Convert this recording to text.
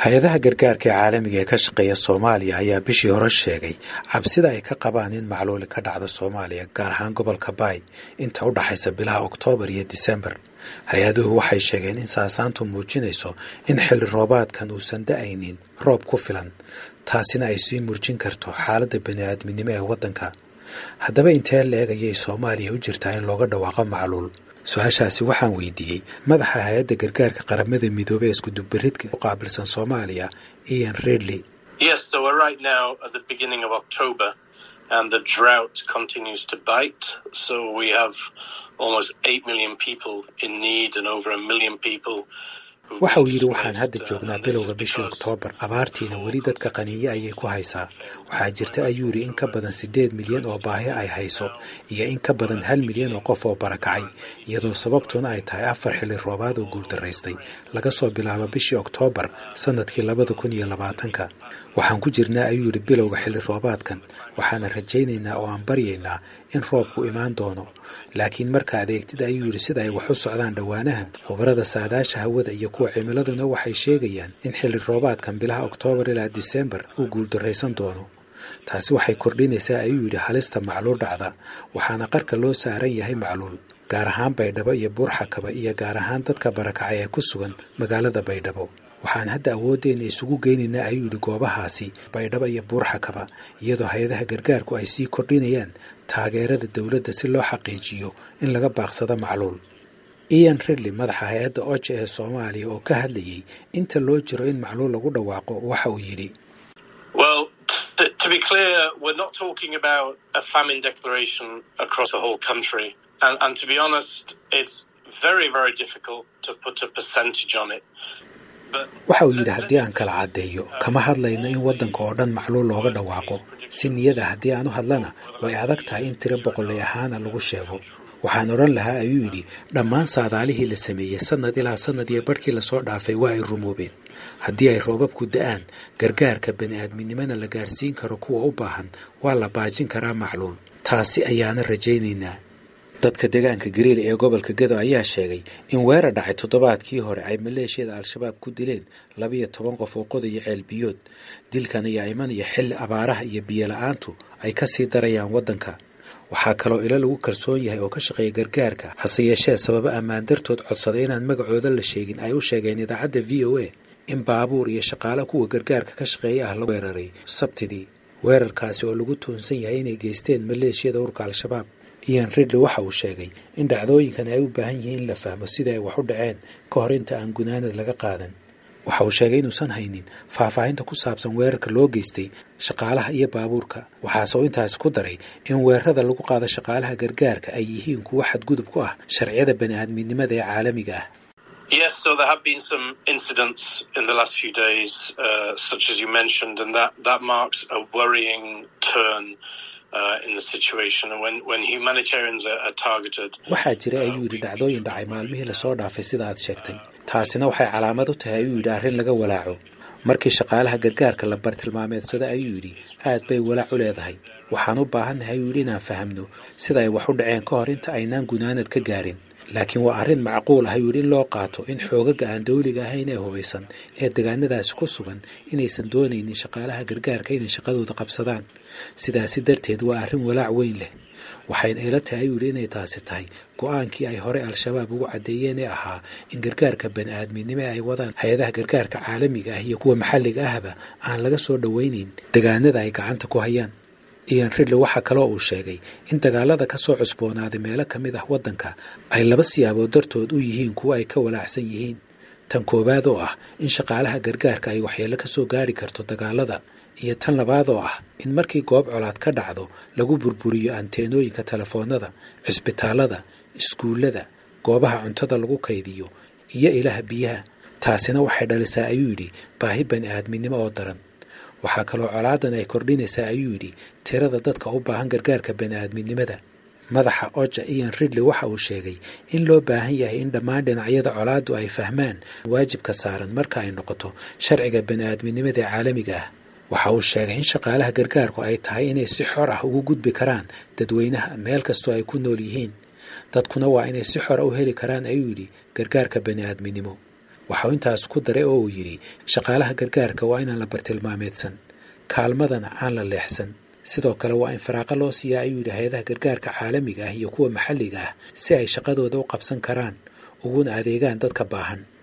hay-adaha gargaarka ee caalamiga ee ka shaqeeya soomaaliya ayaa bishii hore sheegay cabsida ay ka qabaan in macluuli ka dhacdo soomaaliya gaar ahaan gobolka baay inta u dhaxaysa bilaha oktoobar iyo disembar hay-aduhu waxay sheegeen in saasaantu muujinayso in xilli roobaadkan uusan da-aynin roob ku filan taasina ay sii murjin karto xaaladda bani-aadminimo ee waddanka haddaba intee la-eg ayay soomaaliya u jirtaa in looga dhawaaqo macluul su-aashaasi waxaan weydiiyey madaxa hay-adda gargaarka qaramada midoobey ee iskudubaridka u qaabilsan soomaaliya ian redley waxa uu yidhi waxaan hadda joognaa bilowga bishii oktoobar abaartiina weli dadka qaniinyo ayay ku haysaa waxaa jirta ayuu yidhi in ka badan siddeed milyan oo baahi ay hayso iyo in ka badan hal milyan oo qof oo barakacay iyadoo sababtuna ay tahay afar xilli roobaad oo guuldaraystay laga soo bilaabo bishii oktoobar sannadkii labada kun iyo labaatanka waxaan ku jirnaa ayuu yidhi bilowga xilli roobaadkan waxaana rajaynaynaa oo aan baryaynaa in roobku imaan doono laakiin marka adeegtid ayuu yidhi sida ay wax u socdaan dhowaanahan khubarada saadaasha hawada iyo kuwa cimiladuna waxay sheegayaan in xilli roobaadkan bilaha oktoobar ilaa disembar uu guuldarraysan doono taasi waxay kordhinaysaa ayuu yidhi halista macluul dhacda waxaana qarka loo saaran yahay macluul gaar ahaan baydhabo iyo buurxakaba iyo gaar ahaan dadka barakacay ee ku sugan magaalada baydhabo waxaan hadda awooddeena isugu geynaynaa ayuu yidhi goobahaasi baydhabo iyo buurxakaba iyadoo hay-adaha gargaarku ay sii kordhinayaan taageerada dowladda si loo xaqiijiyo in laga baaqsado macluul ian ridley madaxa hay-adda oja ee soomaaliya oo ka hadlayay inta loo jiro in macluul lagu dhawaaqo waxa uu yidhi waxa uu yidhi haddii aan kala caddeeyo kama hadlayno in waddanka oo dhan macluul looga dhawaaqo si niyada haddii aan u hadlana way adag tahay in tiro boqolay ahaana lagu sheego waxaan odhan lahaa ayuu yidhi dhammaan saadaalihii la sameeyey sannad ilaa sannad iyo barhkii lasoo dhaafay waa ay rumoobeen haddii ay roobabku da-aan gargaarka bani-aadminimona la gaarsiin karo kuwa u baahan waa la baajin karaa macluul taasi ayaana rajaynaynaa dadka deegaanka gariil ee gobolka gedo ayaa sheegay in weerar dhacay toddobaadkii hore ay maleeshiyada al-shabaab ku dileen labiyo toban qof oo qodaya ceelbiyood dilkan ayaa imanaya xilli abaaraha iyo biyo la-aantu ay ka sii darayaan waddanka waxaa kaloo ilo lagu kalsoon yahay oo ka shaqeeya gargaarka hase yeeshee sababo ammaan dartood codsaday inaan magacooda la sheegin ay u sheegeen idaacadda v o a in baabuur iyo shaqaale kuwa gargaarka ka shaqeeya ah la weeraray sabtidii weerarkaasi oo lagu tuunsan yahay inay geysteen maleeshiyada urka al-shabaab ian ridley waxa uu sheegay in dhacdooyinkan ay u baahan yihiin in la fahmo sida ay wax u dhaceen ka hor inta aan gunaanad laga qaadan waxa uu sheegay inuusan haynin faahfaahinta ku saabsan weerarka loo geystay shaqaalaha iyo baabuurka waxaase uu intaasi ku daray in weerarada lagu qaado shaqaalaha gargaarka ay yihiin kuwo xadgudub ku ah sharciyada bani-aadminimada ee caalamiga ah Yes, so there have been some incidents in the last few days, uh, such as you mentioned, and that, that marks a worrying turn waxaa jira ayuu yidhi dhacdooyin dhacay maalmihii lasoo dhaafay sida aad sheegtay taasina waxay calaamad u tahay ayuu yidhi arrin laga walaaco markii shaqaalaha gargaarka la bartilmaameedsada ayuu yidhi aad bay walaac u leedahay waxaan u baahannahay ayuu yidhi inaan fahamno sida ay wax u dhaceen ka hor inta aynaan gunaanad ka gaarin laakiin waa arrin macquul ah ayuu yidhi in loo qaato in xoogaga aan dawliga ahayn ee hubaysan ee degaanadaasi ku sugan inaysan doonaynin shaqaalaha gargaarka inay shaqadooda qabsadaan sidaasi darteed waa arrin walaac weyn leh waxayna ila tahay ayuu yidhi inay taasi tahay go-aankii ay hore al-shabaab ugu caddeeyeen ee ahaa in gargaarka bani-aadminimo ay wadaan hay-adaha gargaarka caalamiga ah iyo kuwa maxalliga ahba aan laga soo dhowaynayn degaanada ay gacanta ku hayaan ian ridley waxaa kaloo uu sheegay in dagaalada ka soo cusboonaaday meelo ka mid ah waddanka ay laba siyaabood dartood u yihiin kuwo ay ka walaacsan yihiin tan koowaad oo ah in shaqaalaha gargaarka ay waxyeello ka soo gaari karto dagaalada iyo tan labaad oo ah in markii goob colaad ka dhacdo lagu burburiyo anteenooyinka telefoonada cisbitaalada iskuullada goobaha cuntada lagu kaydiyo iyo ilaha biyaha taasina waxay dhalisaa ayuu yidhi baahi bani-aadminimo oo daran waxaa kaloo colaadan ay kordhinaysaa ayuu yidhi tirada dadka u baahan gargaarka bani-aadminimada madaxa oja ian ridley waxa uu sheegay in loo baahan yahay in dhammaan dhinacyada colaaddu ay fahmaan waajibka saaran marka ay noqoto sharciga bani-aadminimada ee caalamiga ah waxa uu sheegay in shaqaalaha gargaarku ay tahay inay si xor ah ugu gudbi karaan dadweynaha meel kastoo ay ku nool yihiin dadkuna waa inay si xora u heli karaan ayuu yidhi gargaarka bani-aadminimo waxau intaas ku daray oo uu yidhi shaqaalaha gargaarka waa inaan la bartilmaameedsan kaalmadana aan la leexsan sidoo kale waa in faraaqo loo siiyaa ayuu yidhi hay-adaha gargaarka caalamiga ah iyo kuwa maxalliga ah si ay shaqadooda u qabsan karaan uguna adeegaan dadka baahan